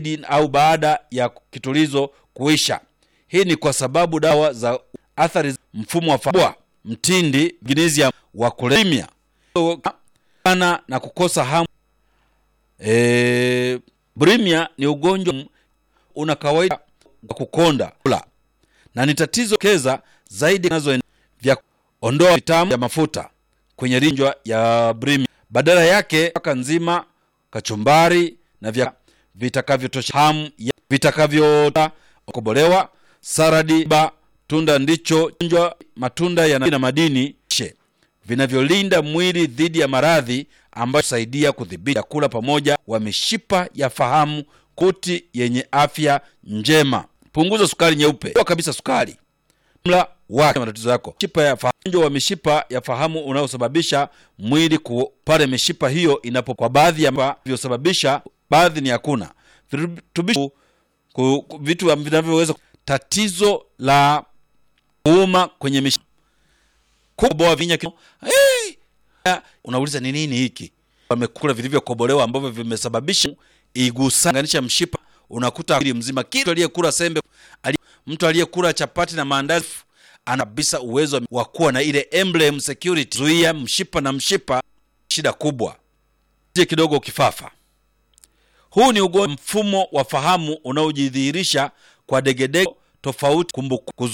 zaidi au baada ya kitulizo kuisha. Hii ni kwa sababu dawa za athari za mfumo wa fahamu, mtindi, magnesium wa kulemia ana na kukosa hamu. E, bulimia ni ugonjwa una kawaida wa kukonda kula na ni tatizo keza zaidi nazo vya ondoa vitamu ya mafuta kwenye rinjwa ya bulimia, badala yake paka nzima, kachumbari na vya vitakavyotosha hamu ya vitakavyota kobolewa saradi ba tunda ndicho njwa matunda yana na madini she vinavyolinda mwili dhidi ya maradhi ambayo husaidia kudhibiti chakula pamoja wa mishipa ya fahamu kuti yenye afya njema. Punguza sukari nyeupe Toa kabisa sukari mla wake matatizo yako. Mishipa ya fahamu, ugonjwa wa mishipa ya fahamu unaosababisha mwili ku pale mishipa hiyo inapo, kwa baadhi ya vilivyosababisha, baadhi ni hakuna virutubisho ku- ku- vitu vinavyoweza tatizo la kuuma kwenye mishipa kuboa vinya kino. Hey! Unauliza ni nini hiki? Wamekula vilivyokobolewa ambavyo vimesababisha igusanganisha mshipa, unakuta mwili mzima. Kitu aliyekula sembe, ali, mtu aliyekula chapati na maandazi ana kabisa uwezo wa kuwa na ile emblem security, zuia mshipa na mshipa, shida kubwa je kidogo kifafa. Huu ni ugonjwa mfumo wa fahamu unaojidhihirisha kwa degedege tofauti kumbukumbu